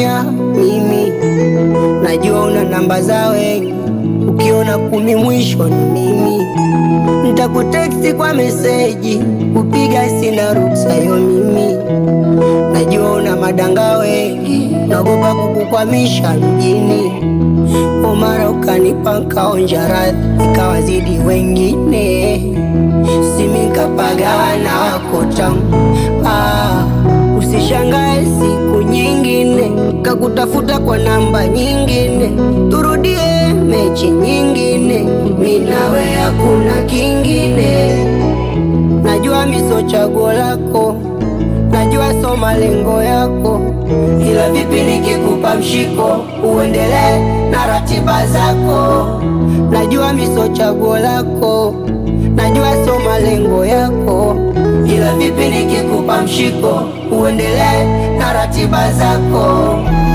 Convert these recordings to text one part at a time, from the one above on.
kutumia mimi, najua una namba za wengi, ukiona kumi mwisho ni mimi. Nitakuteksti kwa meseji, kupiga sina ruksa yo mimi, najua una madanga wengi, naogopa kukukwamisha mjini. Omara ukanipa nkaonja radhi, ikawazidi wengine, simikapagana wako tamu ah, usishangae siku nyingine kakutafuta kwa namba nyingine, turudie mechi nyingine, minawe hakuna kingine. Najua miso chaguo lako, najua so malengo yako, ila vipi nikikupa mshiko uendelee na ratiba zako. Najua miso chaguo lako, najua so malengo yako, ila vipi nikikupa mshiko uendelee na ratiba zako.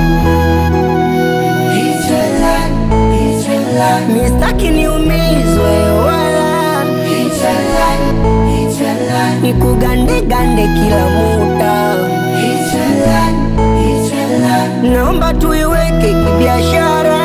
Mistaki niumizwe wala nikugandegande kila muda, naomba tuiweke kibiashara.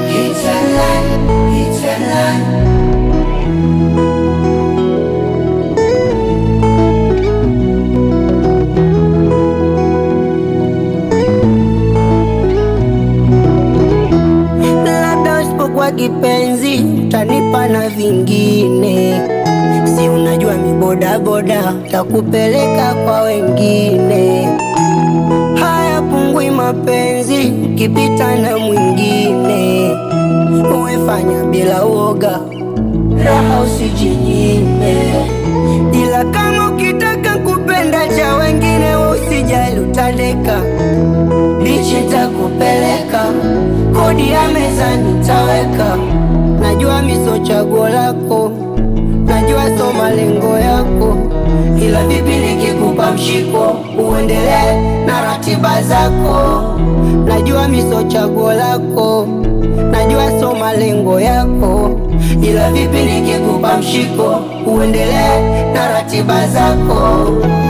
Labda usipokuwa kipenzi utanipa na vingine, si unajua mibodaboda takupeleka kwa wengine. Haya pungui mapenzi ukipita na mwingine, uwefanya bila uoga, raha usijinyime, ila kama ukitaka kupenda cha wengine, we usijali utandeka bichi takupeleka, kodi ya meza nitaweka. Najua miso chaguo lako, najua so malengo yako, ila vipi nikikupa mshiko uendelee na ratiba zako. Najua miso chaguo lako, najua so malengo yako, ila vipi nikikupa mshiko uendelee na ratiba zako.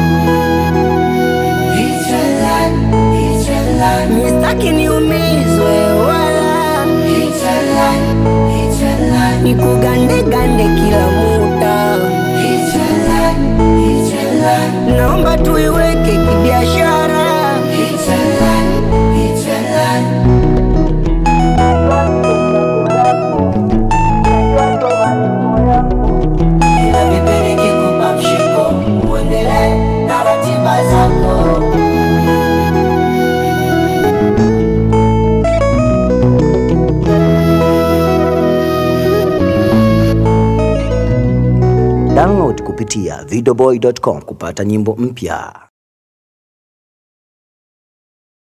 Mistaki niumizwe wala nikugandegande kila muda, naomba tuiweke kibiashara. Ila vipi nikikupa mshiko uendelee na ratiba zako. Download kupitia videoboy.com kupata nyimbo mpya.